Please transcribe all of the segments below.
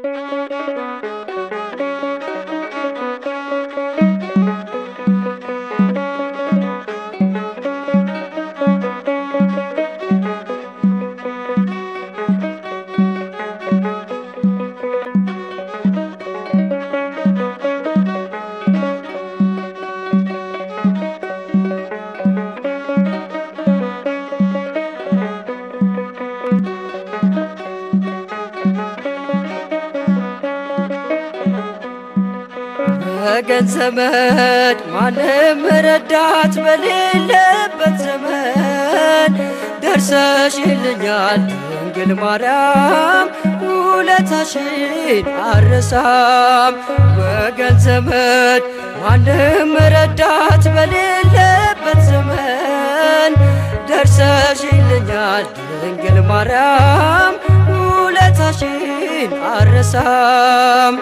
ወገን ዘመድ ማንም ረዳት በሌለበት ዘመን ደርሰሽልኛል ድንግል ማርያም ውለታሽን አረሳም። ወገን ዘመድ ማንም ረዳት በሌለበት ዘመን ደርሰሽልኛል ድንግል ማርያም ውለታሽን አረሳም።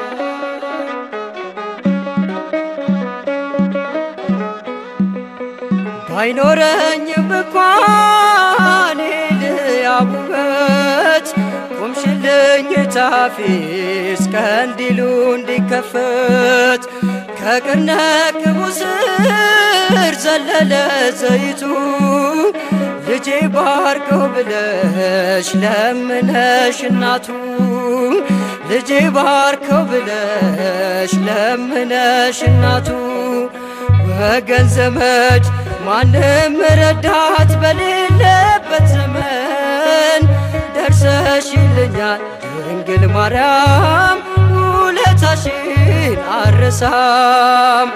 ባይኖረኝም እንኳን ልያብ ውበት ቆምሽልኝ ታፊ እስከ እንዲሉ እንዲከፈት ከቅርነ ቅቡ ስር ዘለለ ዘይቱ ልጄ ባርከው ብለሽ ለምነሽ እናቱ ልጄ ባርከው ብለሽ ለምነሽ እናቱ ወገን ዘመድ ማንም ረዳት በሌለበት ዘመን ደርሰሽልኛል ድንግል ማርያም ውለታሽን አረሳም።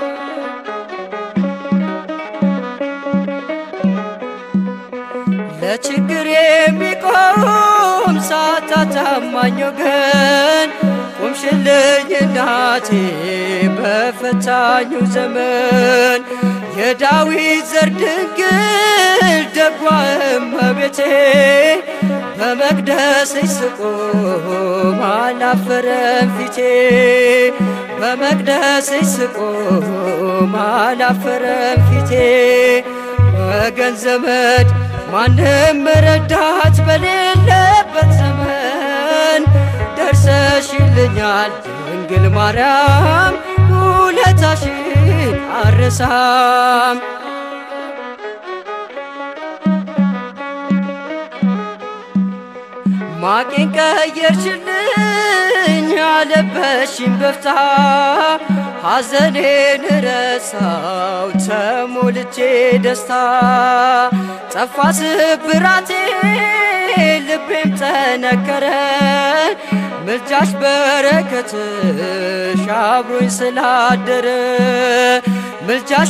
ለችግር የሚቆም ሳታ ታማኝ ወገን ቆምሽልኝ እናቴ በፈታኙ ዘመን የዳዊት ዘር ድንግል ደጓ እመቤቴ በመቅደስሽ ስቆም አላፈረም ፊቴ በመቅደስሽ ስቆም አላፈረም ፊቴ ወገን ዘመድ ማንም ረዳት በሌለበት ዘመን ደርሰሽልኛል ድንግል ማርያም ውለታሽን አረሳም። ማቄን ቀየርሽልኝ አለበሽኝ በፍታ ሐዘኔን ረሳው ተሞልቼ ደስታ ጠፋ ስብራቴ ልቤም ጠነከረ ምልጃሽ በረከትሽ አብሮኝ ስላደረ ምልጃሽ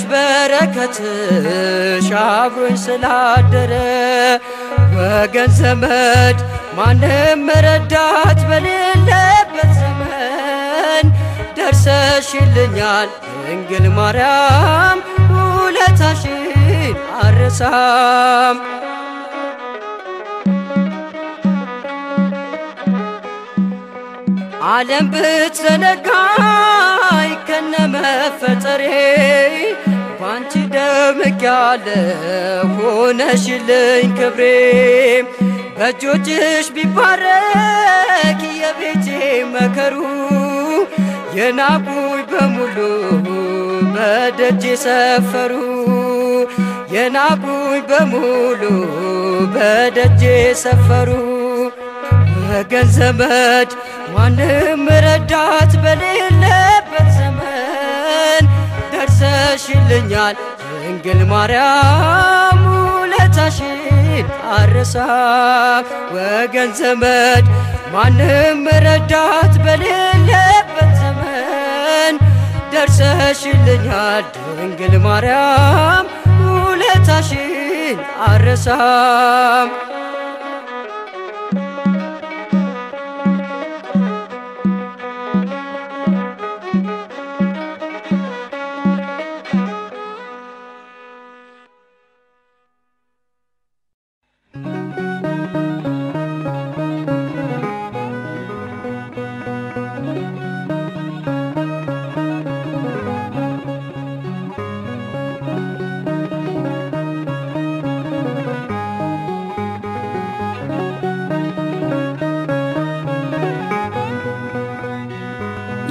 በረከትሽ አብሮኝ ስላደረ ወገን ዘመድ ማንም ረዳት በሌለበት ዘመን ደርሰሽልኛል ድንግል ማርያም ውለታሽን አረሳም። ዓለም ብትዘነጋኝ ከነመፈጠሬ ባንቺ ደምቅ ያለ ሆነሽልኝ ክብሬ በእጆችሽ ቢባረክ የቤቴ መከሩ የናቁኝ በሙሉ በደጅ ሰፈሩ የናቁኝ በሙሉ በደጅ ሰፈሩ ወገን ዘመድ ማንም ረዳት በሌለበት ዘመን ደርሰሽልኛል ድንግል ማርያም ውለታሽን አረሳም። ወገን ዘመድ ማንም ረዳት በሌለበት ዘመን ደርሰሽልኛል ድንግል ማርያም ውለታሽን አረሳም።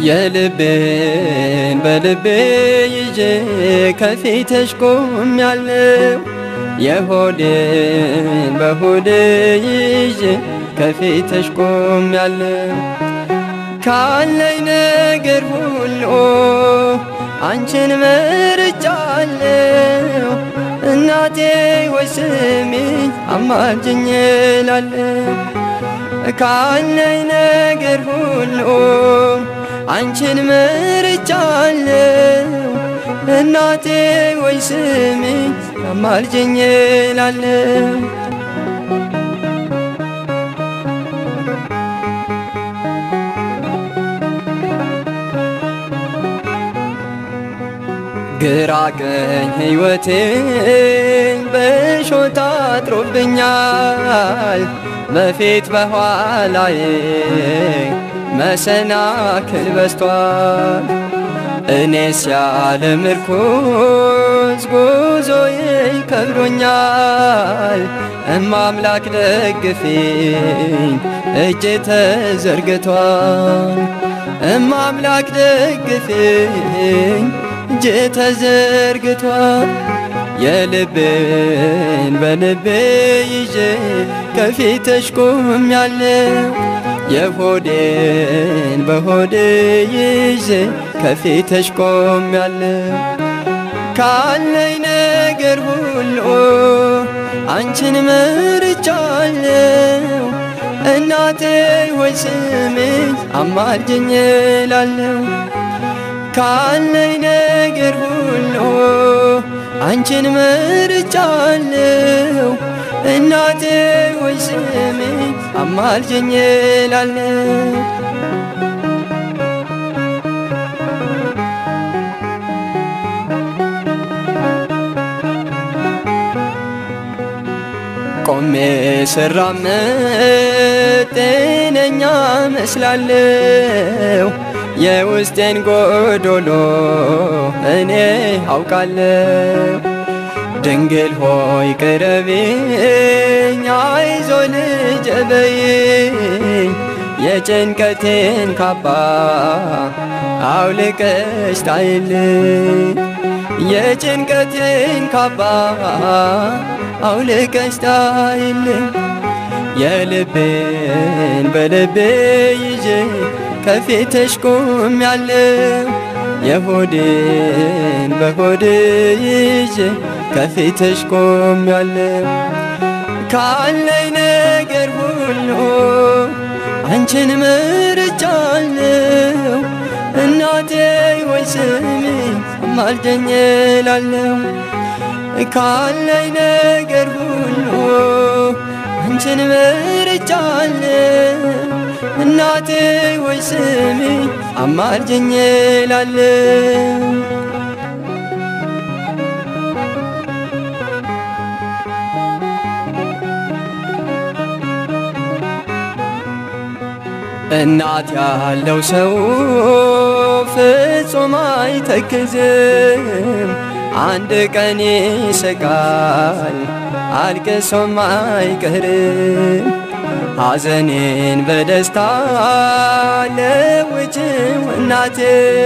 የልቤን በልቤ ይዤ ከፊትሽ ቆሜያለሁ። የሆዴን በሆዴ ይዤ ከፊትሽ ቆሜያለሁ። ካለኝ ነገር ሁሉ አንቺን መርጫለሁ። እናቴ ወይ ስሚኝ አማልጅኝ እላለሁ። ካለኝ ነገር ሁሉ አንቺን መርጫለሁ። እናቴ ወይ ስሚኝ አማልጅኝ እላለሁ። ግራ ቀኝ ሕይወቴን በሾህ አጥሮብኛል። በፊት በኋላዬ መሰናክል በስቷል። እኔስ ያለ ምርኩዝ ጉዞዬ ከብዶኛል። እማምላክ ደግፊኝ እጄ ተዘርግቷል። እማምላክ ደግፊኝ እጄ ተዘርግቷል። የልቤን በልቤ ይዤ ከፊትሽ ቆሜያለሁ። የሆዴን በሆዴ ይዤ ከፊትሽ ቆሜያለሁ። ካለኝ ነገር ሁሉ አንቺን መርጫለሁ። እናቴ ሆይ ስሚኝ አማልጅኝ እላለሁ። ካለኝ ነገር ሁሉ አንቺን መርጫለሁ። እናቴ ሆይ ስሚኝ አማልጅኝ እላለሁ። ቆሜ ስራመድ ጤነኛ መስላለሁ። የውስጤን ጎዶሎ እኔ አውቃለሁ። ድንግል ሆይ ቅረቢኝ፣ አይዞ ልጄ በይኝ። የጭንቀቴን ካባ አውልቀሽ ጣይልኝ። የጭንቀቴን ካባ አውልቀሽ ጣይልኝ። የልቤን በልቤ ይዤ ከፊትሽ ቆሜያለሁ። የሆዴን በሆዴ ይዤ ከፊትሽ ቆሜያለሁ። ካለኝ ነገር ሁሉ አንቺን መርጫለሁ። እናቴ ወይ ስሚኝ አማልደኝ እላለሁ። ካለኝ ነገር ሁሉ አንቺን መርጫለሁ። እናቴ ወይ ስሚኝ አማልጅኝ እላለሁ። እናት ያለው ሰው ፍጹም አይተክዝም። አንድ ቀን ይስቃል አልቅሶም አይቀርም። ሐዘኔን በደስታ ለውጭው እናቴ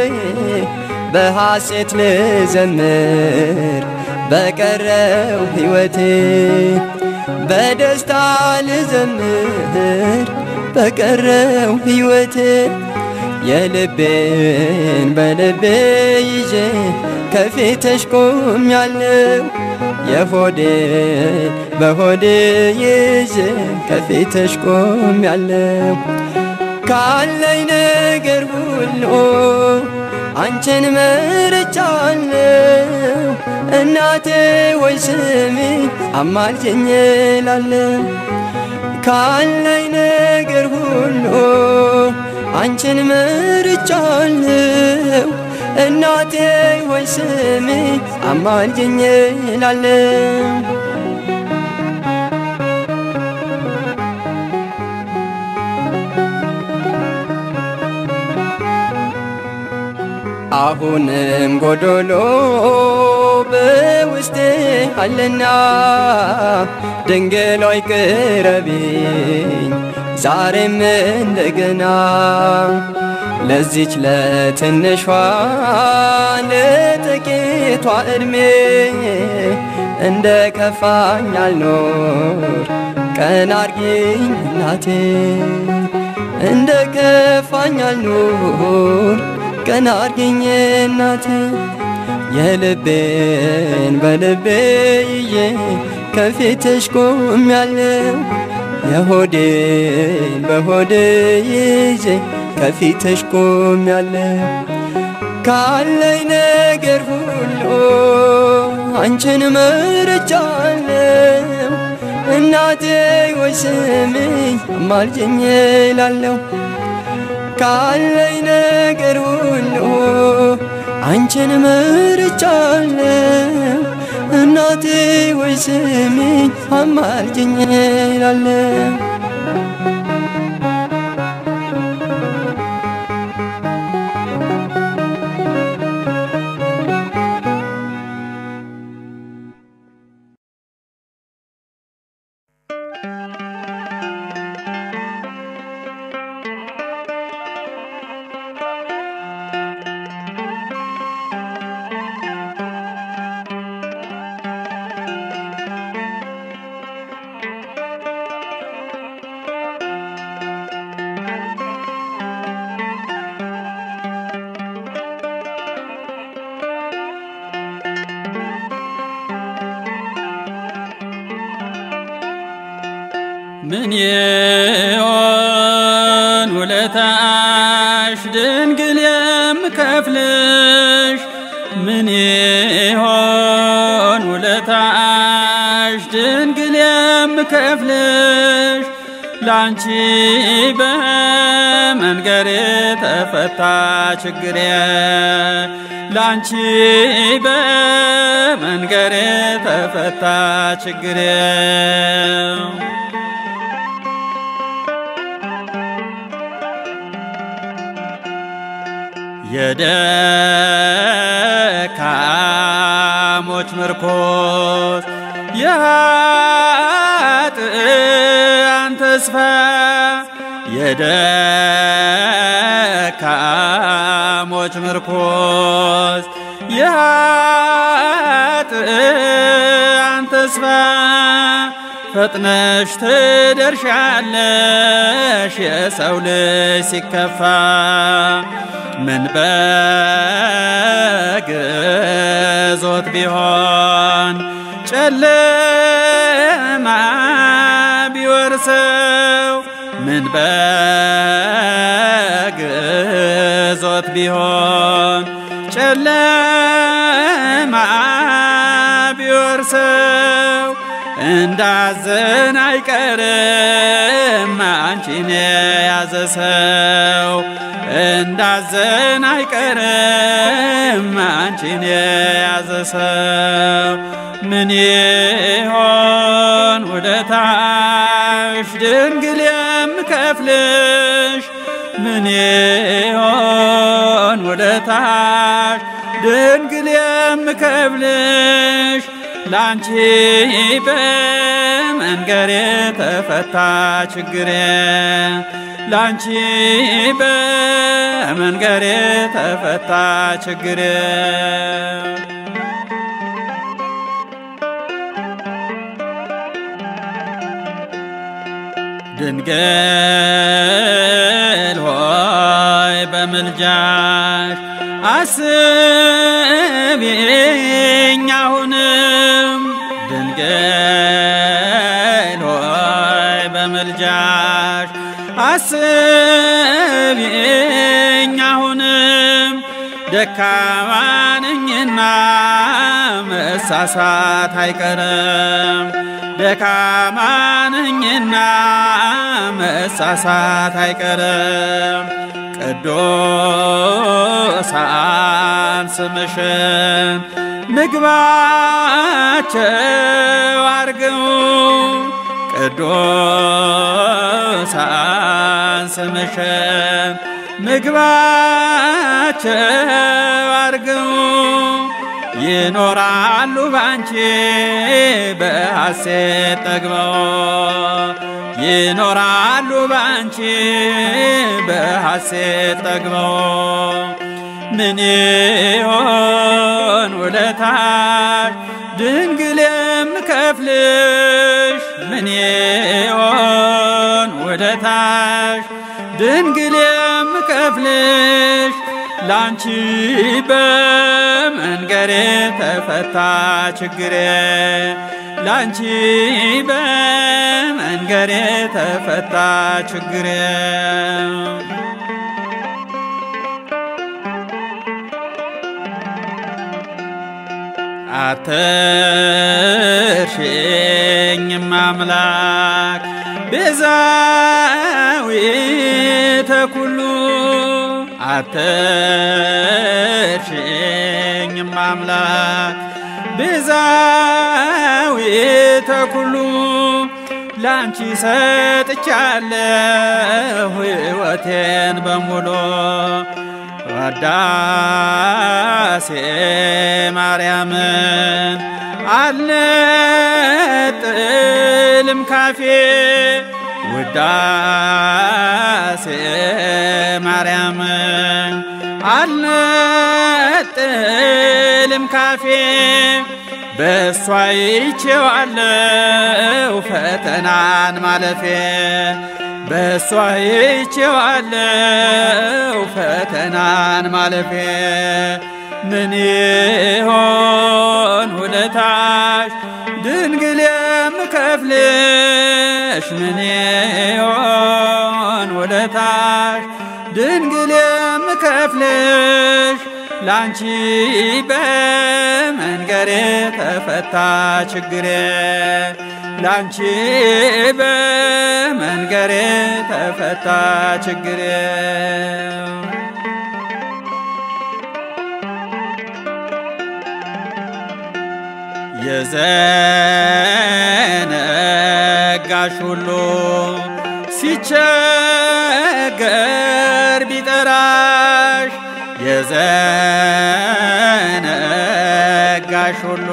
በሐሴት ልዘምር በቀረው ሕይወቴ በደስታ ልዘምር በቀረው ሕይወቴ የልቤን በልቤ ይዤ ከፊትሽ ቆሜያለሁ። የሆዴን በሆዴ ይዤ ከፊትሽ ቆሜያለሁ። ካለኝ ነገር ሁሉ አንቺን መርጫለሁ። እናቴ ወይ ስሚኝ አማልጅኝ እላለሁ። ካለኝ ነገር ሁሉ አንቺን መርጫለሁ። እናቴ ወይ ስሚኝ አማልጅኝ እላለሁ። አሁንም ጎዶሎ በውስጤ አለና ድንግል ሆይ ቅረቢኝ ዛሬም እንደገና ለዚች ለትንሿ ለጥቂቷ ዕድሜ እንደ ከፋኝ አልኖር ቀን አርጊኝ እናቴ እንደ ከፋኝ አልኖር ቀን አርጊኝ እናቴ የልቤን በልቤ ይዤ ከፊትሽ ቆሜያለሁ የሆዴን በሆዴ ይዤ ከፊትሽ ቆሜያለሁ ካለኝ ነገር ሁሉ አንቺን መርጫለሁ እናቴ ወይ ስሚኝ አማልጅኝ እላለሁ ካለኝ ነገር ሁሉ አንቺን መርጫለሁ እናቴ ወይ ስሚኝ አማልጅኝ እላለሁ ምን ይሆን ውለታሽ ድንግል የምከፍልሽ? ምን ይሆን ውለታሽ ድንግል የምከፍልሽ? ላንቺ በመንገሬ ተፈታ ችግሬ ላንቺ በመንገሬ ተፈታ ችግሬ የደካሞች ምርኮስ የኃጥአን ተስፋ የደካሞች ምርኮስ የኃጥአን ተስፋ ፈጥነሽ ትደርሻለሽ የሰው ልጅ ሲከፋ ምን በግዞት ቢሆን ጨለማ ቢወርሰው ምን በግዞት ቢሆን ጨለማ ቢወርሰው እንዳዘን አይቀርም አንቺን የያዘ ሰው እንዳዘን አይቀርም አንቺን የያዘ ሰው ምን ይሆን ውለታሽ ድንግል የምከፍልሽ ምን ይሆን ውለታሽ ድንግል የምከፍልሽ ላንቺ በመንገሬ ተፈታ ችግሬ ላንቺ በመንገሬ ተፈታ ችግሬ ድንግል ሆይ በምልጃሽ አስቢኝ አሁንም ድንግል ሆይ በምልጃሽ አስቢኝ አሁንም ደካማ ነኝና መሳሳት አይቀርም ደካማ ነኝና መሳሳት አይቀርም ቅዱሳን ስምሽን ምግባቸው አርገው ቅዱሳን ስምሽን ምግባቸው አርገው ይኖራሉ ባንቺ በሐሴት ጠግበው ይኖራሉ ባንቺ በሐሴት ጠግበው ምን ይሆን ውለታሽ ድንግል የምከፍልሽ ምን ይሆን ውለታሽ ድንግል የምከፍልሽ ላንቺ በመንገሬ ተፈታ ችግሬ ላንቺ በመንገሬ ተፈታ ችግሬ አትርሽኝም አምላክ ቤዛዊተ ኩሉ አትርሽኝም አምላክ ቤዛዊተ ኩሉ ላንቺ ሰጥቻለሁ ሕይወቴን በሙሉ ወዳሴ ማርያምን አልነጥልም ካፌ ውዳሴ ማርያምን አልነጥልም ካፌ በእሷ ይቼዋለው ፈተናን ማለፌ በእሷ ይቼዋለው ፈተናን ማለፌ ምን ይሆን ውለታሽ ድንግል የምከፍልሽ ምን ይሆን ውለታሽ ድንግል የምከፍልሽ ላንቺ በመንገሬ ተፈታ ችግሬ ላንቺ በመንገሬ ተፈታ ችግሬ የዘነጋሽ ሁሉ ሲቸገር ቢጠራሽ የዘነጋሽ ሁሉ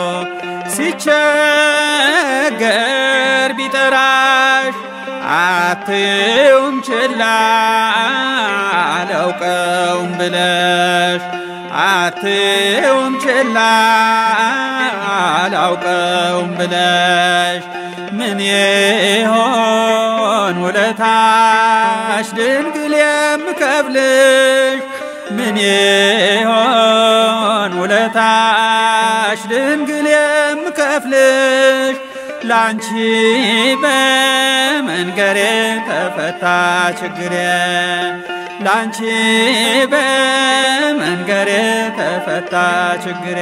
ሲቸገር ቢጠራሽ አትዩም ችላ አላውቀውም ብለሽ አትዩም ችላ አላውቀውም ብለሽ ምን ይሆን ውለታሽ ድንግል የምከፍልሽ ምን ይሆን ውለታሽ ድንግል የምከፍልሽ ላንቺ በመንገሬ ተፈታ ችግሬ ላንቺ በመንገሬ ተፈታ ችግሬ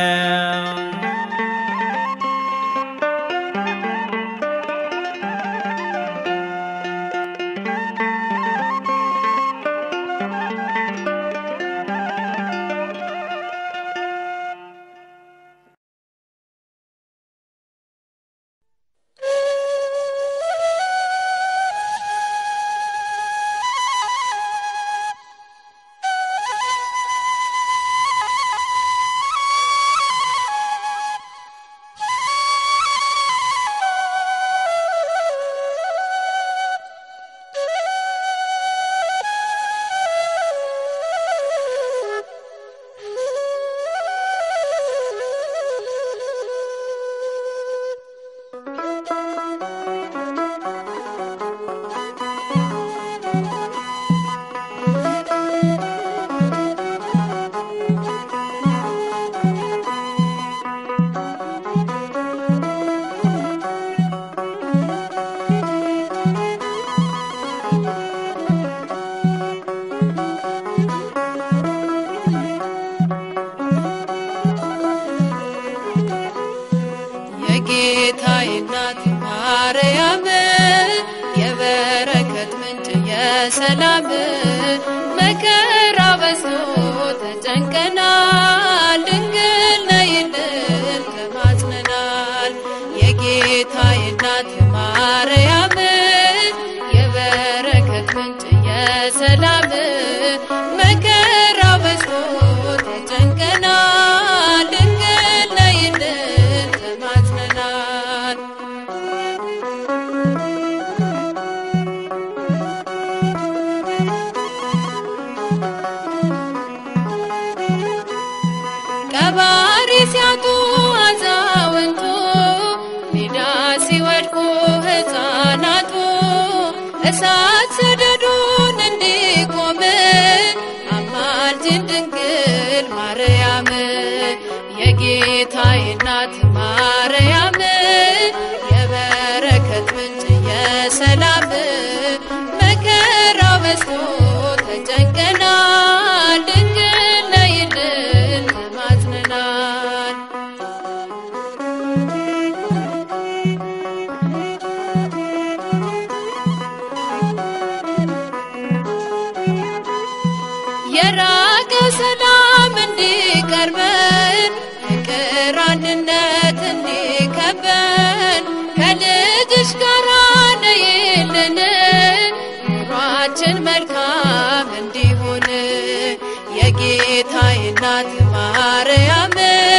የጌታዬ እናት ማርያም የበረከት ምንጭ የሰላም መከራ በዝቶ ተጨንቀናል፣ ድንግል ነይልን ተማጽነናል። የጌታዬ እናት ማርያም የበረከት ምንጭ የሰላም መከራ በዝቶ ተጨንቀናል፣ ድንግል ነይልን ተማጽነናል። የራቀ ሰላም እንዲቀርበን ፍቅር አንድነት እንዲከበን ከልጅሽ ጋር ነይልን ኑሯችን መልካም እንዲሆን የጌታዬ እናት ማርያም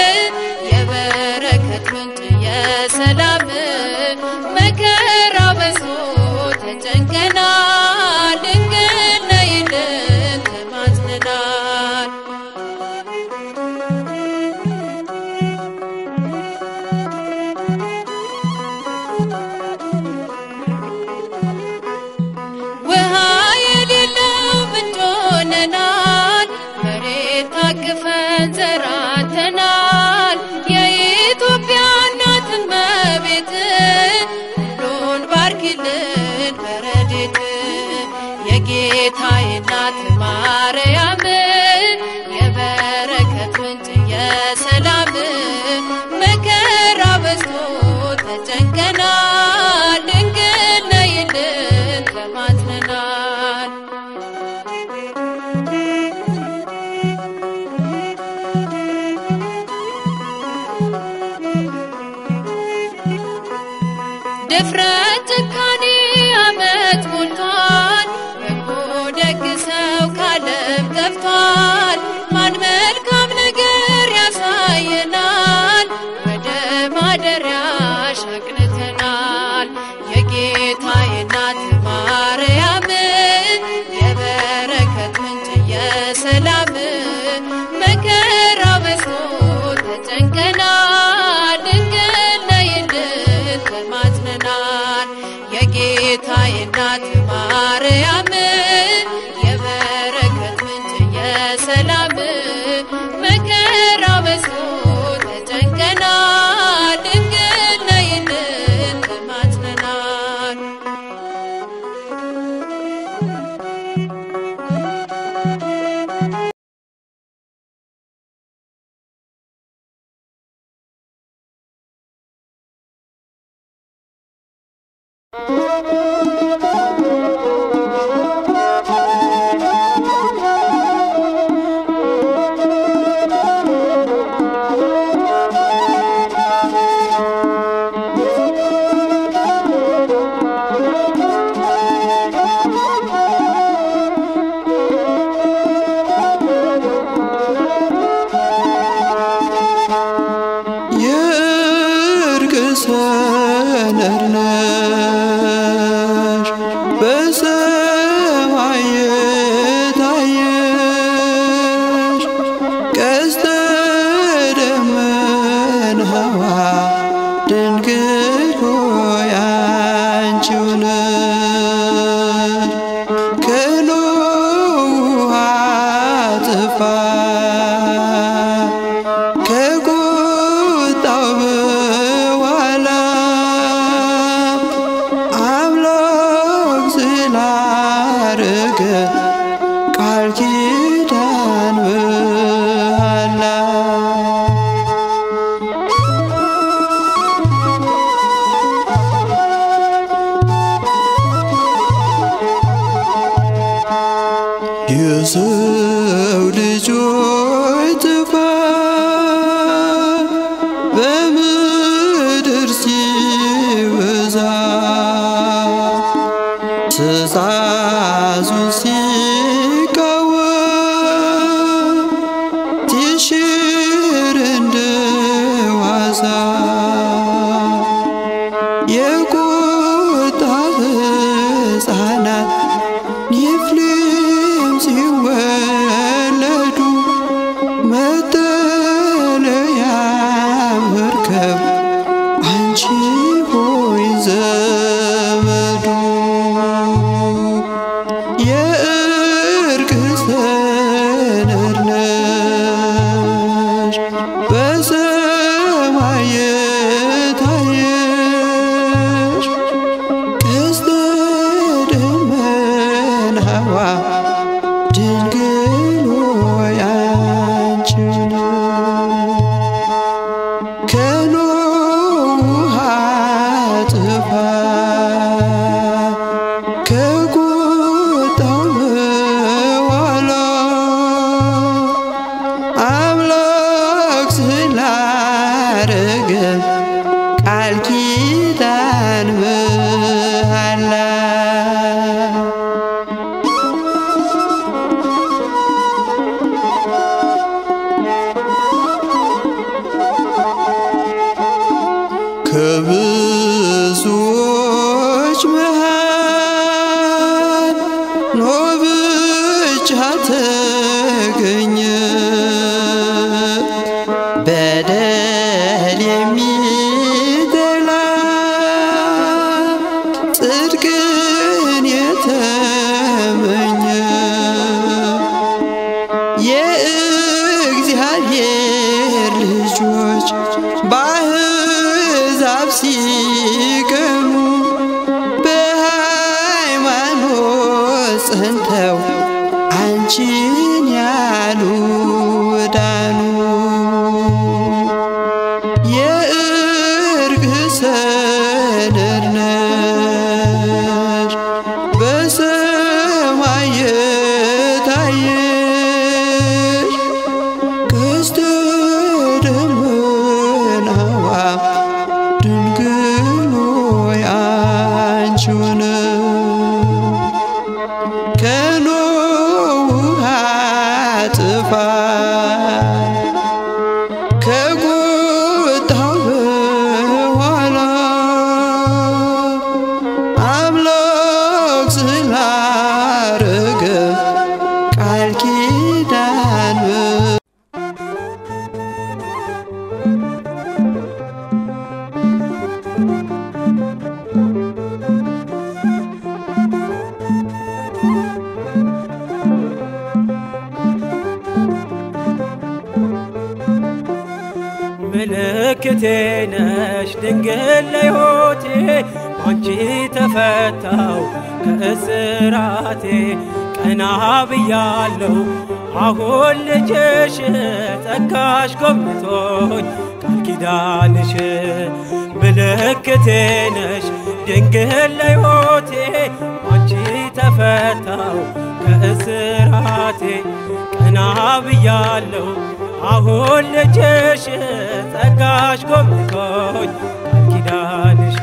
የበረከት ምንጭ የሰላም መከራ በዝቶ ተጨንቀናል ድንግል ነይልን ተማጽነናል ውሃ የሌለው ምንጭ ሆነናል፣ መሬት ታቅፈን ዘራተናል። የኢትዮጵያ እናት እመቤት ሁሉን ባርኪልን በረድኤት የጌታዬ እናት ማርያም የበረከት ምንጭ የሰላም መከራ በዝቶ ተጨንቀናል ድንግል ነይልን ተማጽነናል ድፍረት ጭካኔ አመት ሞልቷል በጎ ደግ ሰው ካለም ጠፍቷል ማን መልካም ነገር ያሳየናል ወደ ማደሪያሽ አቅንተናል የጌታዬ እናት ማርያም የበረከት ምንጭ የሰላም መከራ በዝቶ ተጨንቀናል ድንግል ነይልን ተማጽነናል የጌታዬ እናት ማርያም የበረከት ምንጭ የሰላም መከራ በዝቶ ተጨንቀናል ድንግል ነይልን ተማጽነናል የእርቅ ሰነድ ነሽ በሰማይ የታየሽ ቀስተ ደመናዋ ድንግል ሆይ አንቺው ነሽ ከኖህ ውሃ ጥፋት ከቁጣው በኋላ አምላክ ስላረገ ቃል ኪዳን በኋላ የሰው ልጆች ጥፋት በምድር ሲበዛ ትእዛዙን ሲቃወም ትሽር እንደ ዋዛ የቁጣ ሕፃናት ኔፍሊም ሲወለዱ መጠለያ መርከብ አንቺ ሆይ ዘመዱ የእርቅ ሰነድ ነሽ በሰማይ የታየሽ ቀስተ ደመናዋ ድንግል ሆይ አንቺ ነሽ። ከኖህ ውሃ ጥፋት ከቁጣው በኋላ መፍቻ ተገኘ በደል የሚጠላ ጽድቅን የተመኘ የእግዚአብሔር ልጆች በአሕዛብ ሲቀኑ በሃይማኖት ጸንተው አንቺን ያሉ ዳኑ። የእርቅ ሰነድ ነሽ በሰማይ የታየሽ ቀስተ ደመናዋ ድንግል ሆይ አንቺው ነሽ። ከኖህ ውሃ ጥፋት ከቁጣው በኋላ አምላክ ስላረገ ቃል ኪዳን ምልክቴ ነሽ ድንግል ለሕይወቴ አንቺ ተፈታው ከእስራቴ ቀና ብያለው አሁን ልጅሽ ጸጋሽ ጎብኝቶኝ ቃል ኪዳንሽ ምልክቴ ነሽ ድንግል ለሕይወቴ አንቺ ተፈታው ከእስራቴ ቀና ብያለው አሁን ልጅሽ ጸጋሽ ጎብኝቶኝ ቃል ኪዳንሽ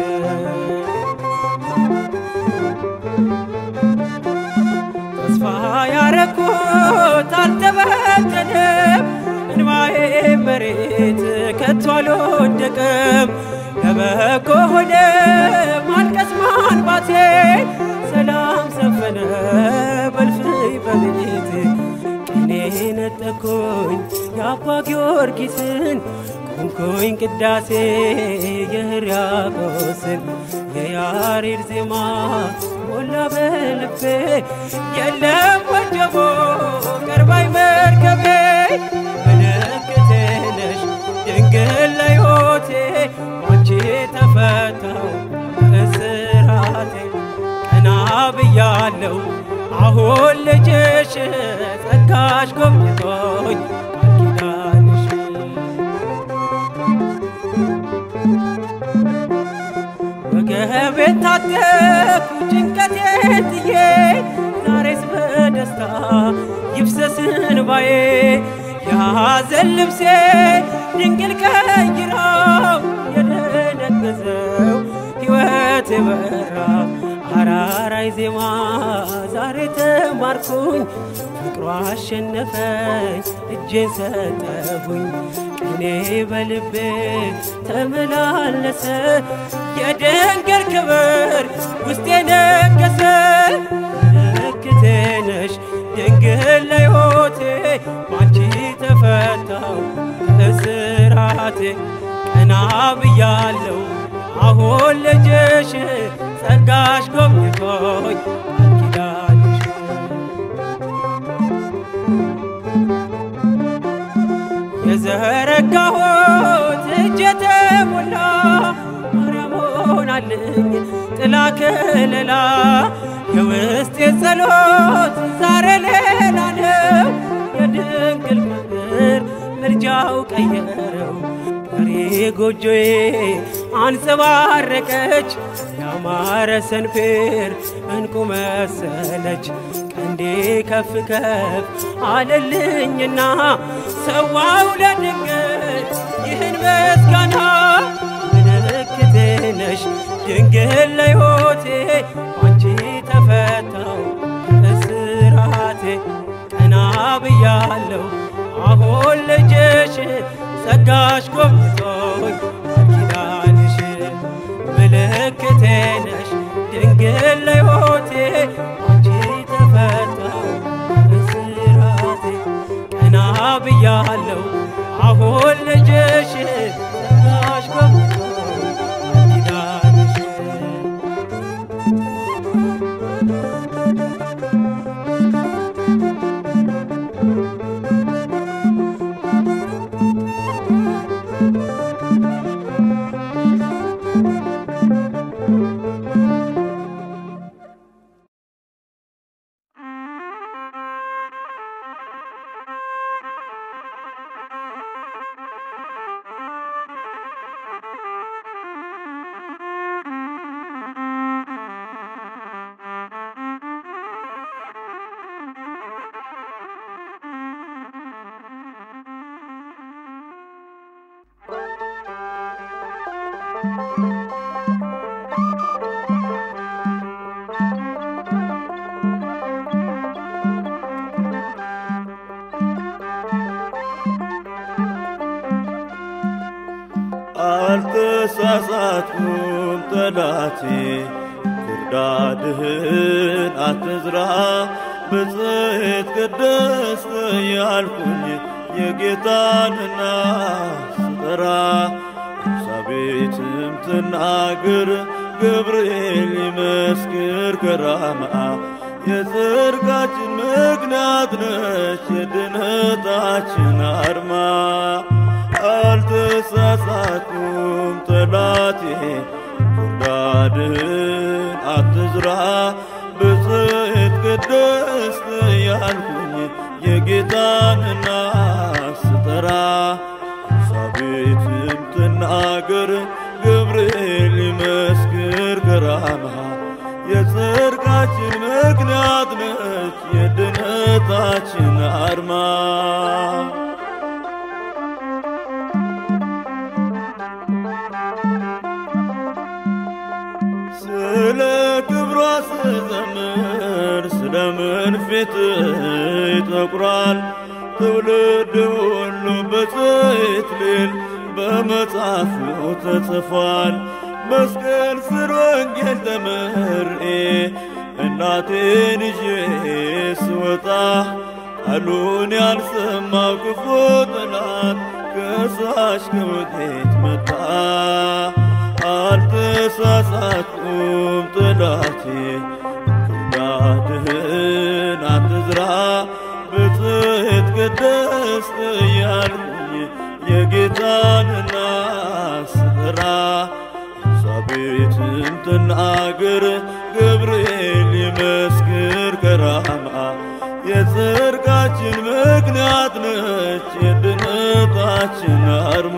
ተስፋ ያረኩት አልተበተንም እንባዬ መሬት ከቶ አልወደቅም ለበጎ ሆነ ማልቀስ ማንባቴ ሰላም ሰፈነ በልፍኝ በቤቴ ቅኔ ነጠኩኝ የአባ ጊዮርጊስን ቆምኩኝ ቅዳሴ የሕርያቆስን የያሬድ ዜማ ሞላ በልቤ የለም ወጀቦ ቀርባይ መርከቤ ምልክቴ ነሽ ድንግል ለሕይወቴ አንቺ ተፈታው እስራቴ ቀና ብያለው አሁን ልጅሽ ጸጋሽ ጎብኝቶኝ ቃል ኪዳንሽ ወገቤን ታጠቅኩ ጭንቀቴን ጥዬ ዛሬስ በደስታ ይፍሰስ እንባዬ የሐዘን ልብሴ ድንግል ቀይራው የደነገዘው ሕይወት የበራ አራራይ ዜማ ዛሬ ተማርኩኝ ፍቅሯ አሸነፈኝ እጄን ሰጠሁኝ ቅኔ በልቤ ተመላለሰ የድንግል ክብር ውስጤ ነገሰ ምልክቴ ነሽ ድንግል ለሕይወቴ ባንቺ ተፈታው እስራቴ ቀና ብያለው አሁን ልጅሽ ጸጋሽ ጎብኝቶኝ ቃል ኪዳንሽ የዘረጋሁት እጄ ተሞላ ማርያም ሆናልኝ ጥላ ከለላ የውስጤ ጸሎት ዛሬ ሌላ ነው የድንግል ፍቅር ምልጃው ቀየረው ዛሬ ጎጆዬ አንጸባረቀች ያማረ ሰንፔር እንቁ መሰለች ቀንዴ ከፍ ከፍ አለልኝና ሰዋው ለድንግል ይህን ምስጋና ምልክቴ ነሽ ድንግል ለሕይወቴ አንቺ ተፈታው እስራቴ ቀና ብያለው አሁን ልጅሽ ጸጋሽ ጎብኝቶኝ ኪዳንሽ ምልክቴ ነሽ ድንግል ለሕይወቴ አንቺ ተፈታው ብያለው አሁን ልጅሽ ጸጋሽ በብቶ ኪዳንሽ አልተሳሳትኩም ጠላቴ ክርዳድህን አትዝራ ብጽሕት ቅድስት ያልኩኝ የጌታንና ስጠራ ኤልሳቤጥም ትናገር ገብርኤል ይመስክር ከራማ የጽድቃችን ምክንያት ነች የድነታችን አርማ አልተሳሳትኩም ጠላቴ ክርዳድህን አትዝራ ብጽሕት ቅድስት ያልኩኝ የጌታንና ስጠራ ኤልሳቤጥም ትናገር ገብርኤል ይመስክር ከራማ የጽድቃችን ምክንያት ነች የድነታችን አርማ ስለ ክብሯ ስዘምር ስለምን ፊት ይጠቁራል ትውልድ ሁሉ በጽሕት ሊል በመጽሐፉ ተጽፏል። መስቀል ስር ወንጌል ተምሬ እናቴን ይዤ ስወጣ ቃሉን ያልሰማው ክፉ ጠላት ከሳሽ ከወዴት መጣ? አልተሳሳትኩም ጠላቴ ክርዳድህን አትዝራ ብጽሕት ቅድስት ያልኩኝ የጌታንና ስጠራ ኤልሳቤጥም ትናገር ገብርኤል ይመስክር ከራማ የጽድቃችን ምክንያት ነች የድነታችን አርማ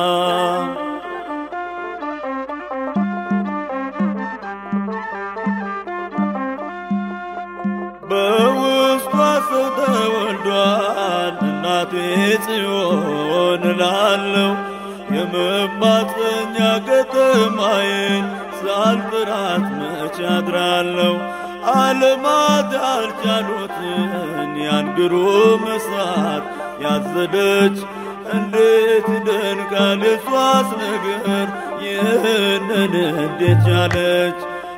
በውስጧ ሰው ተወልዷል እናቴ ጽዮን እላለሁ የመማፀኛ ከተማዬን ሳልጥራት መቼ አድራለሁ ዓለማት ያልቻሉትን ያን ግሩም እሳት ያዘደች እንዴት ይደንቃል የሷስ ነገር ይህንን እንዴት ቻለች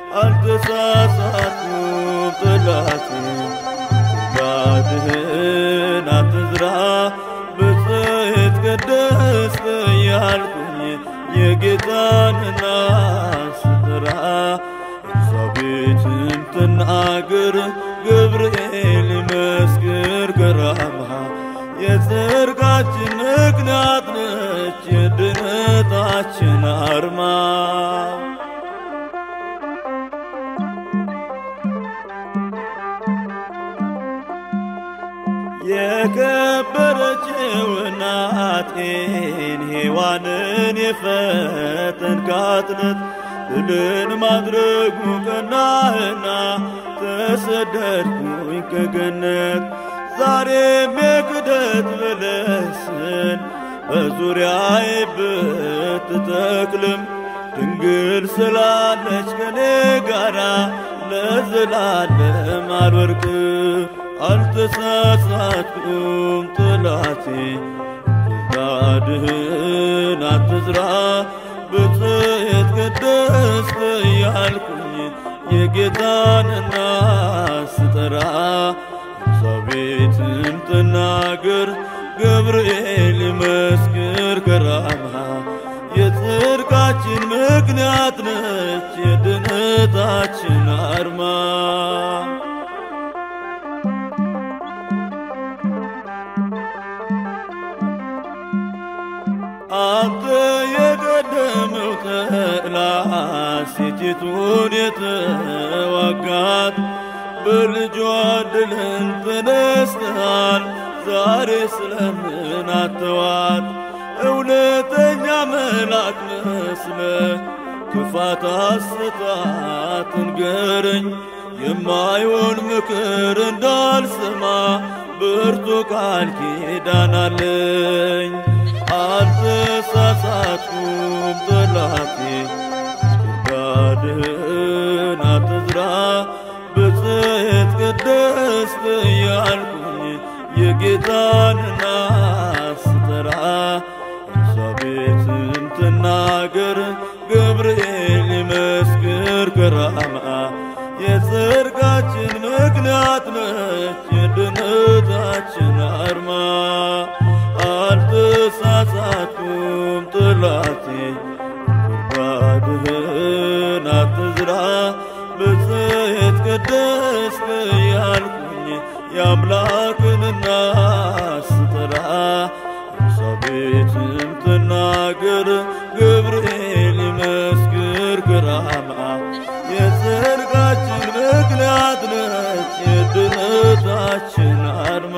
አልተሳሳትኩም ጠላቴ ክርዳድህን አትዝራ ብጽሕት ቅድስት ያልኩኝ የጌታንና ስጠራ ኤልሳቤጥም ትናገር ገብርኤል ይመስክር ከራማ የጽድቃችን ምክንያት ነች የድነታችን አርማ የከበረችው እናቴን ሔዋንን የፈተንካት ናት። ድልን ማድረጉ ቀናህና ተሰደድኩኝ ከገነት ዛሬም የክደት በለስን በዙሪያዬ ብትተክልም ድንግል ስላለች ከኔ ጋራ ለዘላለም አልወርቅም። አልተሳሳትኩም ጠላቴ ክርዳድህን አትዝራ ብጽሕት ቅድስት ያልኩኝ የጌታንና ስጠራ ኤልሳቤጥም ትናገር ገብርኤል ይመስክር ከራማ የጽድቃችን ምክንያት ነች የድነታችን አርማ አንተ የቀደመው ተላ ሴቲቱን የተዋጋት በልጇ ድልን ተነስተሃል ዛሬ ስለምን አተዋት እውነተኛ መልአክ መስለ ክፋት አስታት ንገረኝ የማይሆን ምክር እንዳልሰማ ብርቱ ቃል ኪዳን አለኝ አልተሳሳትኩም ጠላቴ ጉድጓድህን አትዝራ ብጽሕት ቅድስት እያልኩኝ የጌታንና ስጠራ ኤልሳቤጥን ትናገር ገብርኤል ይመስክር ከራማ የጽድቃችን ምክንያት ነች የድነታችን አርማ አልተሳሳትኩም ጥላቴ ጉድጓድህን አትዝራ ብጽሕት ቅድስት እያልኩኝ የአምላክንና ስጠራ ኤልሳቤጥም ትናገር ገብርኤል ይመስክር ከራማ የጽድቃችን ምክንያት ነች የድነታችን አርማ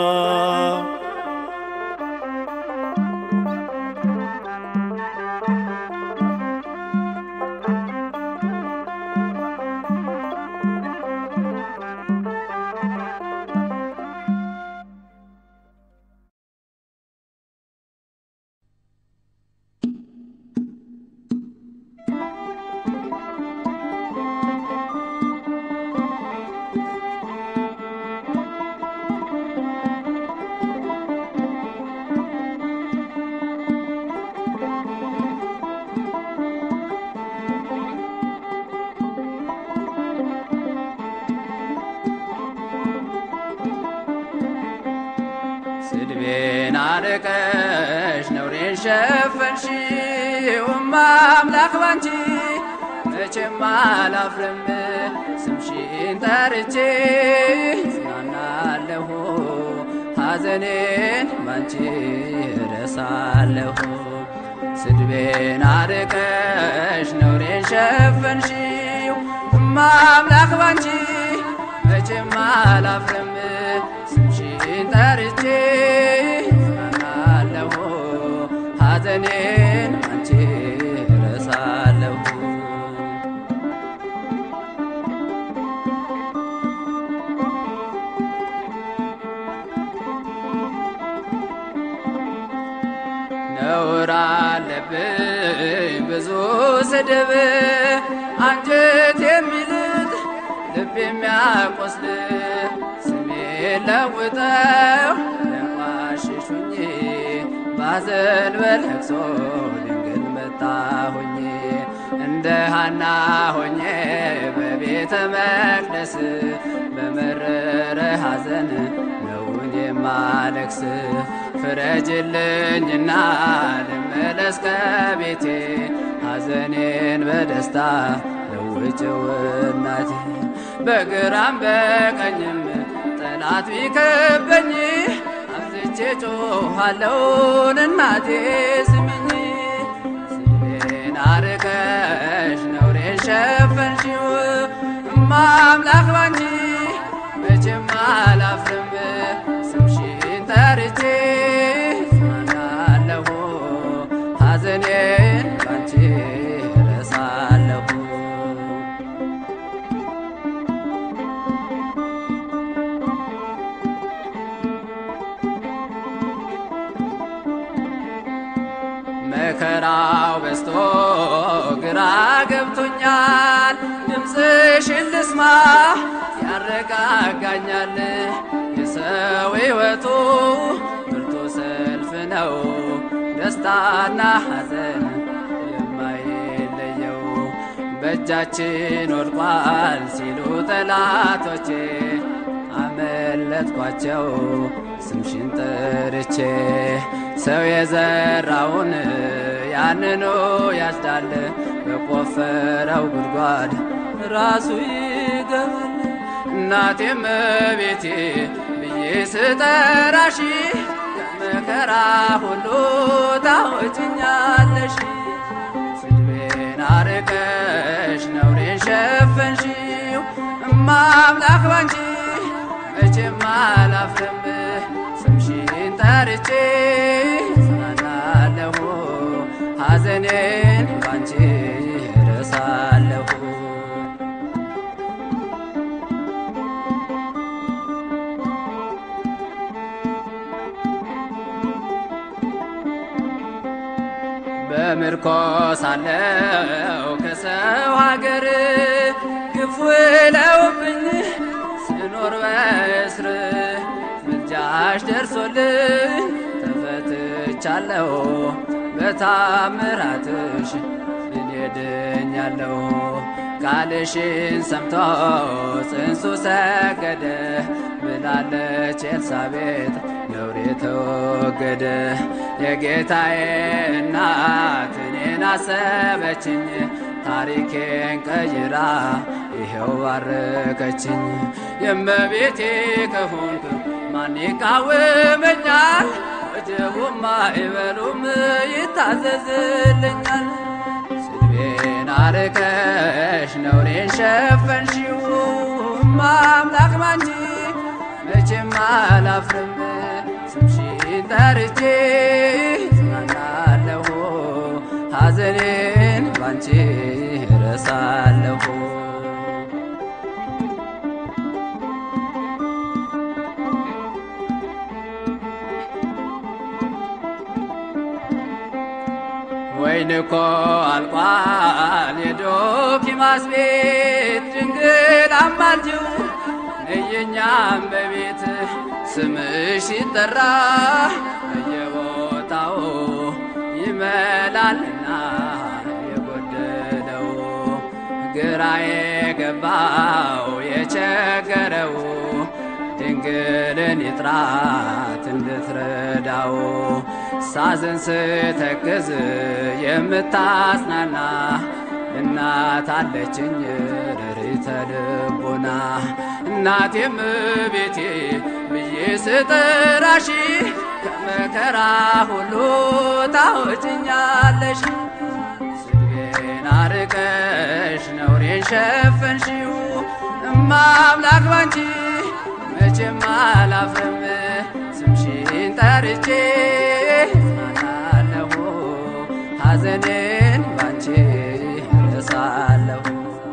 ስድቤን አርቀሽ ነውሬን ሸፈንሽው አምላክ ባንቺ መቼም አላፍርም ስምሽን ጠርቼ ጽናናለሁ ሐዘኔን ባንቺ እረሳለሁ ስድቤን አርቀሽ ነውሬን ሸፈንሽው አምላክ ባንቺ መቼም አላፍርም ስምሽን ጠርቼ ጽናናለሁ ሐዘኔን አንቺ ረሳለሁ ነውር አለብኝ ብዙ ስድብ አንጀት የሚልጥ ልብ የሚያቆስል ስሜ ለውጠው ለቋሽሹኝ ባዘን በለቅሶ ድንግል መጣሁኝ እንደ ሃና ሆኜ በቤተ መቅደስ በመረረ ሐዘን ነውን የማለቅስ ፍረጅልኝና ልመለስ ከቤቴ ሐዘኔን በደስታ ለውጭው እናቴ በግራም በቀኝም ጠላት ቢከበኝ አብዝቼ ጮኻለሁን እናቴ ስሚኝ ስሜን አርከሽ ነውሬን ሸፈንሽው እማ አምላክ ባንቺ መቼም አላፍርም ስምሽን ጠርቼ ጽናናለሁ ሐዘኔን ባንቺ ረሳለሁ መከራው በስቶ ግራ ገብቶኛል ድምፅሽን ልስማ ያረጋጋኛል የሰው ሕይወቱ ብርቱ ሰልፍ ነው ደስታና ሐዘን የማይለየው በእጃችን ወድቋል ሲሉ ጠላቶቼ አመል ገለጥኳቸው ስምሽን ጠርቼ ሰው የዘራውን ያንኑ ያጭዳል በቆፈረው ጉድጓድ ራሱ ይገባል። እናቴም ቤቴ ብዬ ስጠራሽ ከመከራ ሁሉ ታወጭኛለሽ። ስድቤን አርቀሽ ነውሬን ሸፈንሽው እማምላክ ባንቺ መቼም አላፍርም ስምሽን ጠርቼ ጽናናለሁ ሐዘኔን ባንቺ እረሳለሁ በምርኮ ሳለው ከሰው ሀገር ክፉ ለውብኝ ስኖር በእስር ምልጃሽ ደርሶልኝ ተፈትቻለሁ በታምራትሽ እኔ ድኛለሁ ቃልሽን ሰምቶ ጽንሱ ሰገደ ብላለች ኤልሳቤጥ ነውሬ ተወገደ የጌታዬ እናት እኔን አሰበችኝ ታሪኬን ቀይራ ይኸው ባረከችኝ የእመቤቴ ከሆንክ ማን ይቃወመኛል ወጀቡም አይበሉም ይታዘዝልኛል ስድቤን አርቀሽ ነውሬን ሸፈንሽው ማምላክ ባንቺ መቼም አላፍርም ስምሽን ጠርቼ ጽናናለሁ ሐዘኔን ባንቺ እረሳለሁ ወይን እኮ አልቋል የዶኪማስ ቤት ድንግል አማልጅው ነየኛም በቤት ስምሽ ሲጠራ በየቦታው ይመላልና የጎደለው ግራ የገባው የቸገረው ድንግልን ይጥራት እንድትረዳው ሳዝን ስተክዝ የምታጽናና እናት አለችኝ ርሪተ ልቦና እናቴም ቤቴ ብዬ ስጠራሽ ከመከራ ሁሉ ታወጭኛለሽ ስድቤን አርቀሽ ነውሬን ሸፈንሽው እማምላክ ባንቺ መቼም አላፍርም ስምሽን ጠርቼ ጽናናለሁ ሐዘኔን ባንቺ እረሳለሁ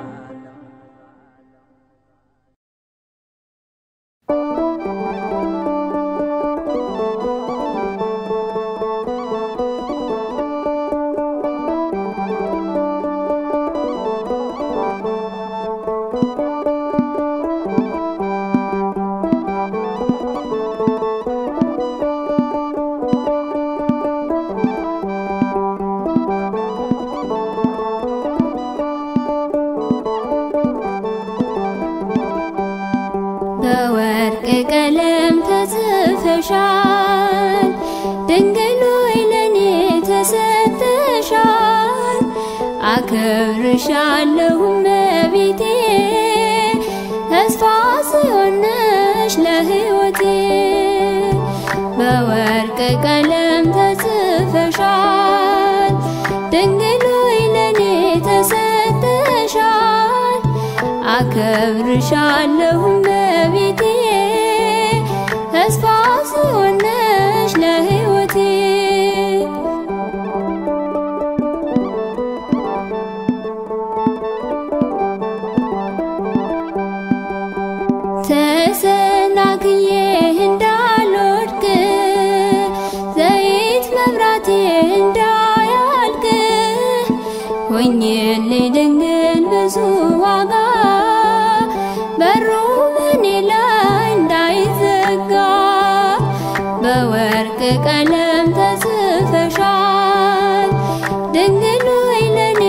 በወርቅ ቀለም ተጽፈሻል፣ ድንግል ሆይ ለኔ ተሰጥተሻል። አከብርሻለሁ እመቤቴ፣ ተስፋ ጽዮንሽ ለሕይወቴ። በወርቅ ቀለም ተጽፈሻል፣ ድንግል ሆይ ለኔ ተሰጥተሻል። አከብርሻለሁ እመቤቴ ተስፋ ጽዮንሽ ለሕይወቴ ተሰናክዬ እንዳልወድቅ ዘይት መብራቴ እንዳያልቅ ሆኜልኝ ድንግል ብዙ ዋጋ በሩ በኔ ላይ እንዳይዘጋ በወርቅ ቀለም ተጽፈሻል ድንግል ሆይ ለኔ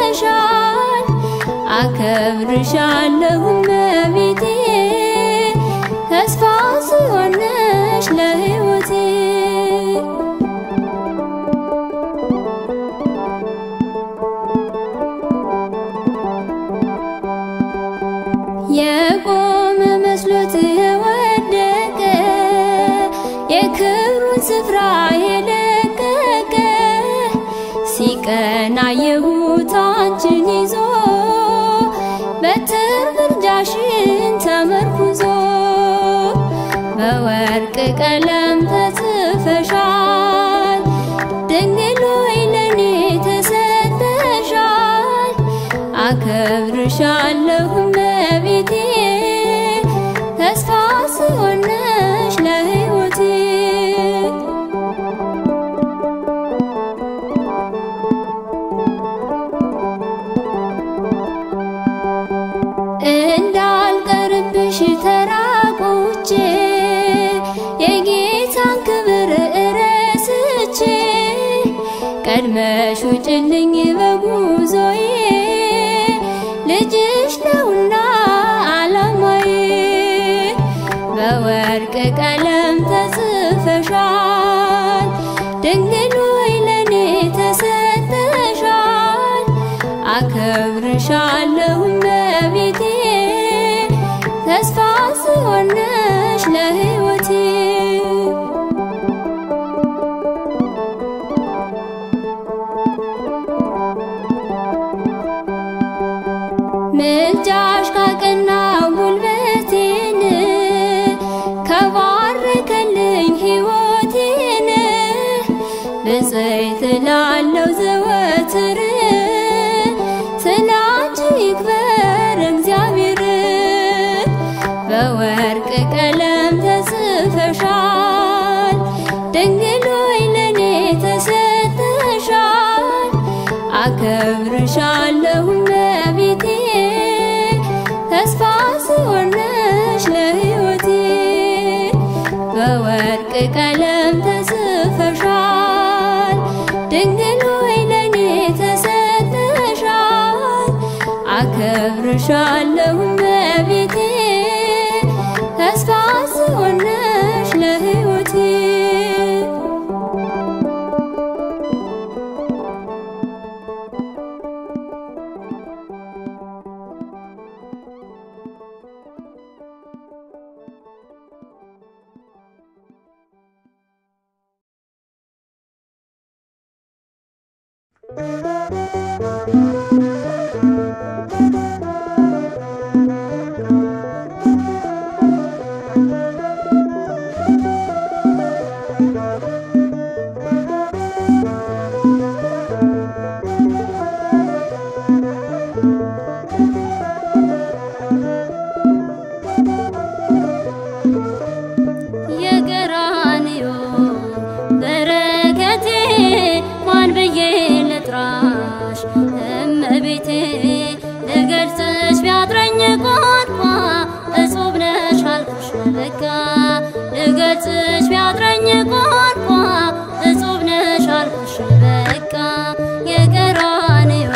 ተሰጥተሻል አከብርሻለሁ እመቤቴ ሲሆነሽ ለሕይወቴ የቆመ መስሎት የወደቀ የክብሩን ስፍራ የለቀቀ ሲቀና የሁት አንቺን ይዞ በትር ምልጃሽን ተመርኩዞ በወርቅ ቀለም ተጽፈሻል ድንግል ሆይ ለኔ ተሰጠሻል አከብርሻለሁ እመቤቴ ተስፋ ሲሆነሽ ለሕይወቴ እንዳልቀርብሽ ተራቁቼ የጌታን ክብር እረስቼ ቀድመሽ ውጭልኝ በጉዞዬ ልጅሽ ነውና ዓላማዬ በወርቅ ቀለም ተጽፈሻል ድንግል ሆይ ለኔ ተሰጠሻል አከብርሻለሁ እመቤቴ ተስፋ ሲሆነሽ ለሕይወቴ ምልጃሽ ካቀናው ጉልበቴን ከባረከልኝ ሕይወቴን ብፅዕት እላለሁ ዘወትር ስላንቺ ይክበር እግዚአብሔር በወርቅ ቀለም ተጽፈሻል ድንግል ሆይ ለኔ ተሰጠሻል አከብርሻለሁ እመቤቴ ተስፋ ሲሆነሽ ለሕይወቴ በወርቅ ቀለም ተጽፈሻል ድንግል ሆይ ለኔ ተሰጠሻል አከብርሻለሁ እመቤቴ ተስፋ ሲሆነሽ ለሕይወቴ የቀራንዮ በረከቴ ማን ብዬ ልጥራሽ እመቤቴ ልገልጽሽ ቢያጥረኝ ቋንቋ እጹብ ነሽ አልኩሽ በቃ ልገልጽሽ ቢያጥረኝ ቋንቋ እጹብ ነሽ አልኩሽ በቃ የቀራንዮ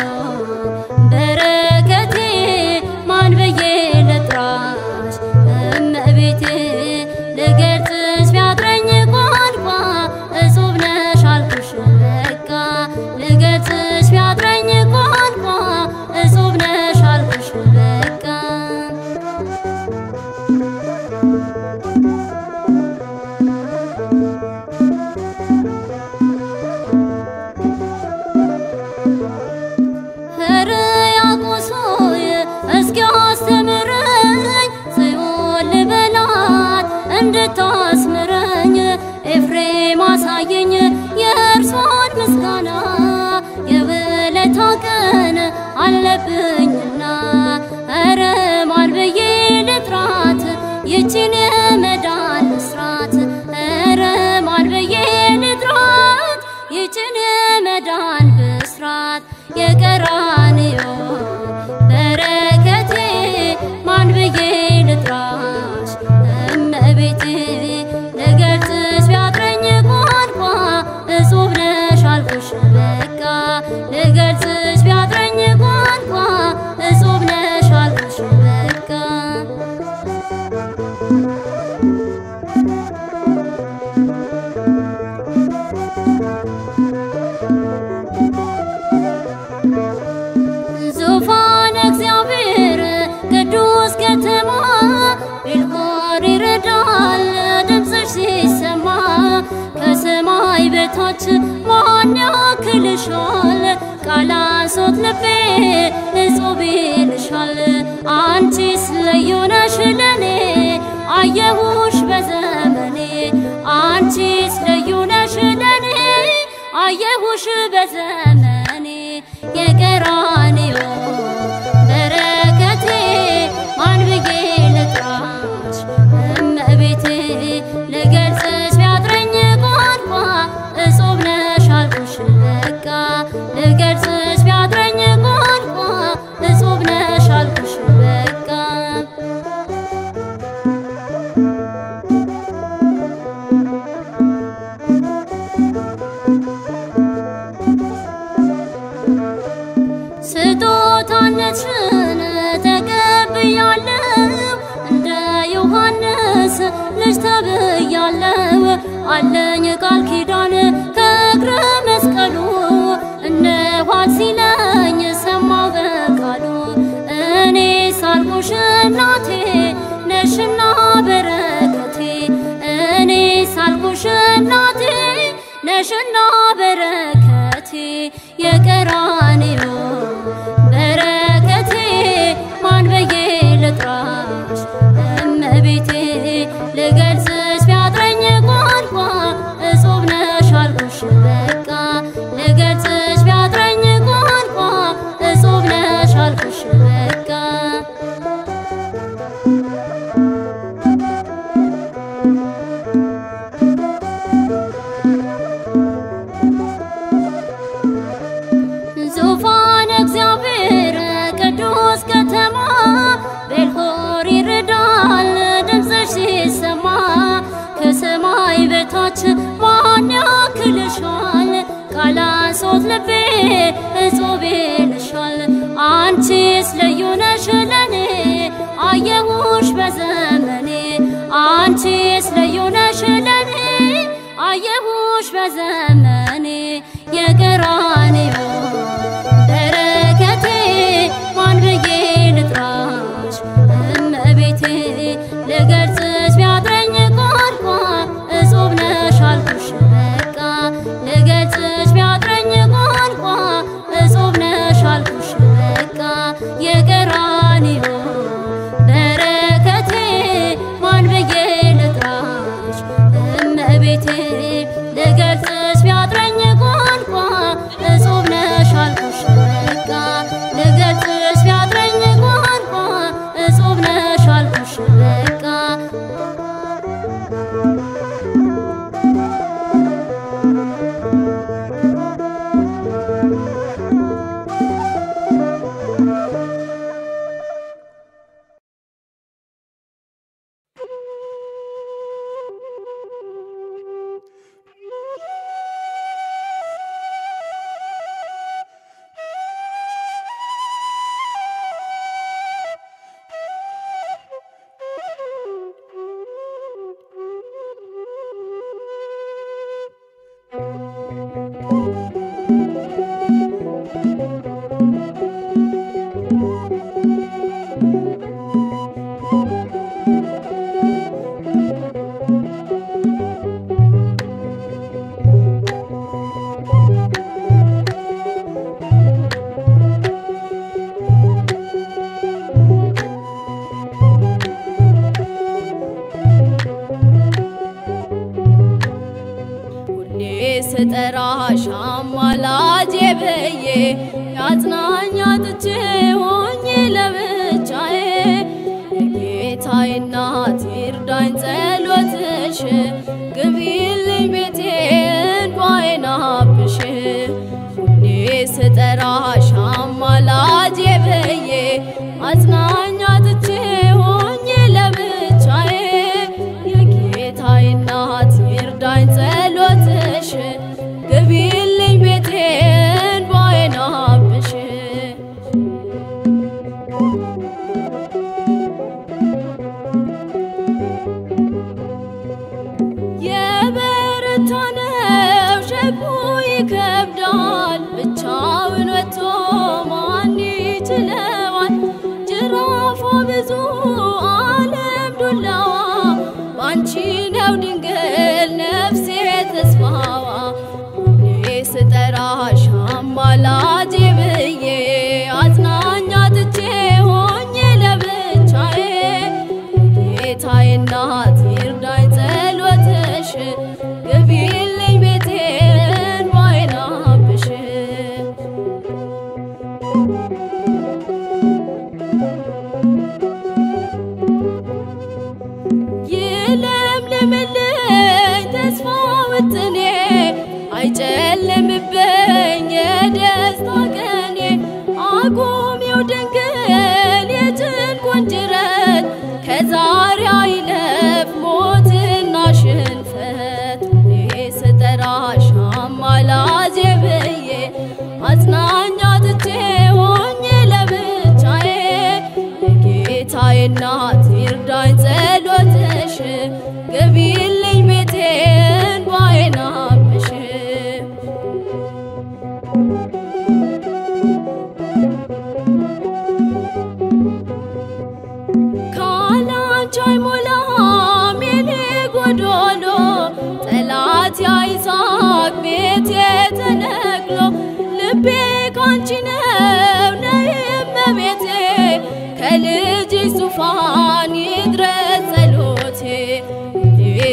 በረከቴ ማን ብዬ ልጥራሽ እመቤቴ ልገልጽሽ ቢያጥረኝ ቋንቋ እጹብ ነሽ አልኩሽ በቃ ልገልጽሽ ቢያጥረኝ ቋንቋ እጹብ ነሽ አልኩሽ በቃ በታች ማን ያክልሻል? ቃላሶት ልቤ እጹብ ይልሻል። አንቺስ ልዩ ነሽ ለኔ አየሁሽ በዘመኔ አንቺስ ልዩ ነሽ ለኔ አየሁሽ በዘመኔ የቀራንዮ በረከቴ ማን ብዬ ልጥራሽ እመቤቴ ልገልጽሽ ቢያጥረኝ ቋንቋ እጹብ ነሽ አልኩሽ በቃ ልገልጽሽ ቢያጥረኝ ቋንቋ እጹብ ነሽ አልኩሽ በቃ ስጦታነትሽን ተቀብያለሁ እንደ ዮሐንስ ልጅ ተብያለሁ አለኝ ቃል ኪዳን ከእግረ መስቀሉ እነኋት ሲለኝ ሰማው በቃሉ እኔ ሳልኩሽ እናቴ ነሽና በረከቴ እኔ ሳልኩሽ እናቴ ነሽና በረከቴ የቀራንዮ በረከቴ ማን ብዬ ልጥራሽ እመቤቴ ልገልጽሽ ቢያጥረኝ ቋንቋ እጹብ ነሽ አልኩሽ በቃ ልገልጽሽ ቢያጥረኝ ቋንቋ እጹብ ነሽ አልኩሽ በቃ ዙፋን እግዚአብሔር ቅዱስ ከተማ ቤልሆር ይርዳል ድምፅሽ ሲሰማ ከሰማይ በታች ማን ያክልሻል? ቃላሶት ልቤ እጹብ ይልሻል። አንቺስ ልዩ ነሽ ለኔ አየሁሽ በዘመኔ አንቺስ ልዩ ነሽ ለኔ አየሁሽ በዘመኔ የቀራንዮ በረከቴ ማን ብዬ ልጥራሽ እመቤቴ ልገልጽሽ ቢያጥረኝ ቋንቋ እጹብ ነሽ አልኩሽ በቃ ልገልጽሽ ቢያጥረኝ ቋንቋ እጹብ ነሽ አልኩሽ በቃ የቀራንዮ በረከቴ ማን ብዬ ልጥራሽ እመቤቴ ልገልጽሽ ቢያጥረኝ ቋንቋ እጹብ ነሽ አልኩሽ በቃ ልገልጽሽ ቢያጥረኝ ቋንቋ እጹብ ነሽ አልኩሽ በቃ ሁሌ ስጠራሽ አማላጄ ብዬ ያጽናኛ ጥቼ ሆኜ ለብቻዬ የጌታዬ እናት ይርዳኝ ጸሎትሽ ግቢልኝ ቤቴ እንባዬን አብሽ ሁሌ ስጠራሽ አማላጄ ብዬ አጽናኛ ጥቼ ሆኜ ለብቻዬ የጌታዬ እናት ይርዳኝ ጸሎትሽ ግቢልኝ ቤቴ እንባዬን አብሽ የበረታ ነው ሸክሙ ይከብዳል ብቻውን ወጥቶ ማን ይችለዋል ጅራፏ ብዙ ዓለም ዱላዋ ባንቺ ነው ድንግል ነፍሴ ተስፋዋ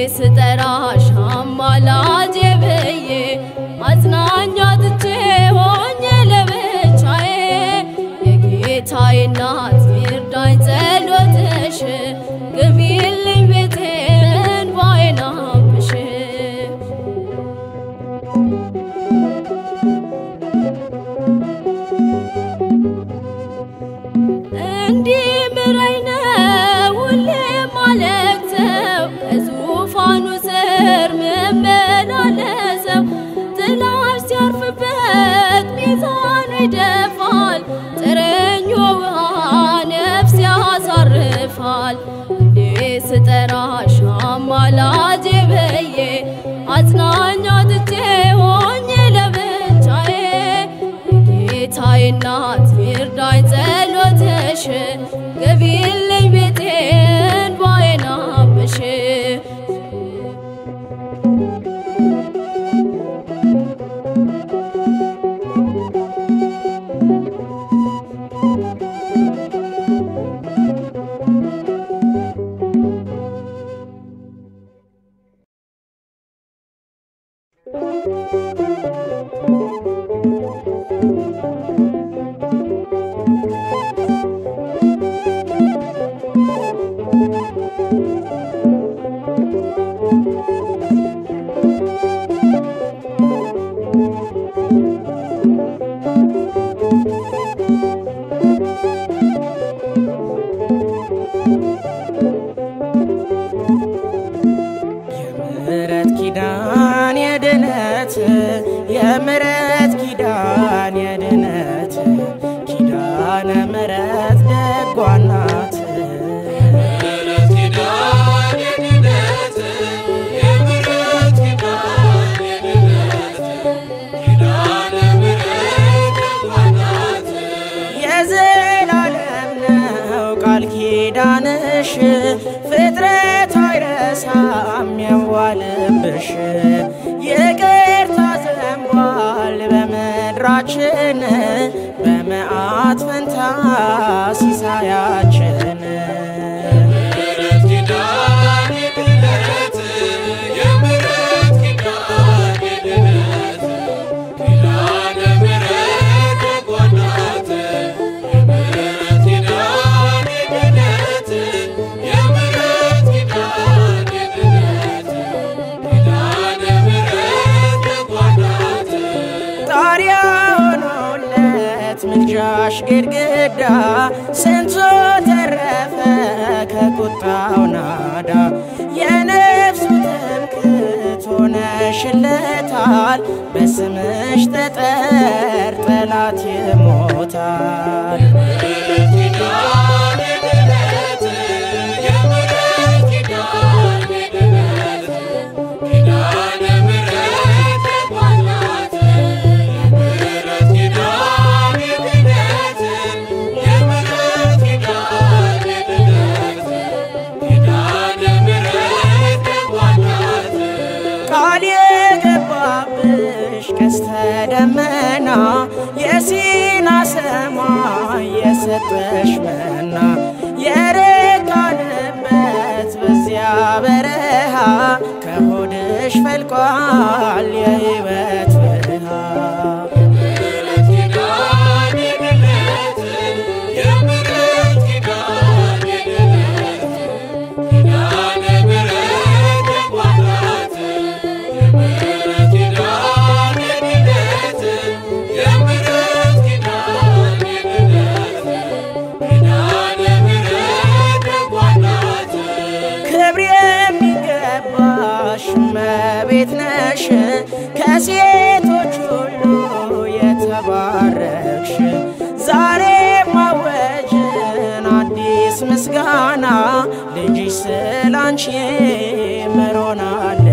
ስጠራሽ አማላጄ ብዬ አጽናኛ ትቼ ሆኜ ለብቻዬ የጌታዬ እናት ይርዳኝ ጸሎትሽ ግቢልኝ ቤቴን ባይናብሽ እንዲህ ምረኝ ነው ሁሌ ማለቅሰው ከዙፋኑ ስር ምመላለሰው ጥላሽ ሲያርፍበት ሚዛኑ ይደፋል ጥረኞ ውሃ ነፍስ ያሳርፋል እንዴ ስጠራሽ አማላጄ ብዬ አጽናኛ ትቼ ሆኜ ለብቻዬ ጌታዬ እናት ይርዳኝ ጸሎትሽ ገቢልኝ ቤቴን ባይናብሽ የምሕረት ኪዳን የድነት የምሕረት ኪዳን የድነት ኪዳነ ምሕረት ደጓ ናት። የዘላለም ነው ቃል ኪዳንሽ ፍጥረት አይረሳም የዋልብሽ ይቅርታ ዘንቧል በምድራችን በመዓት ፈንታ ሲሳያችን ጣሪያ ሆኖለት ምልጃሽ ግድግዳ ስንቱ ተረፈ ከቁጣው ናዳ የነፍሱ ትምክህት ሆነሽለታል በስምሽ ጠጠር ጠላት ይሞታል ቃል የገባብሽ ቀስተ ደመና የሲና ሰማይ የሰጠሽ መና የረካንበት በዚያ በረሃ ከሆድሽ ፈልቋል የሕይወት ብርሃን ክብር የሚገባሽ እመቤት ነሽ ከሴቶች ሁሉ የተባረክሽ ዛሬ ማወጅን አዲስ ምስጋና ልጅሽ ስላንቺ ምሮናል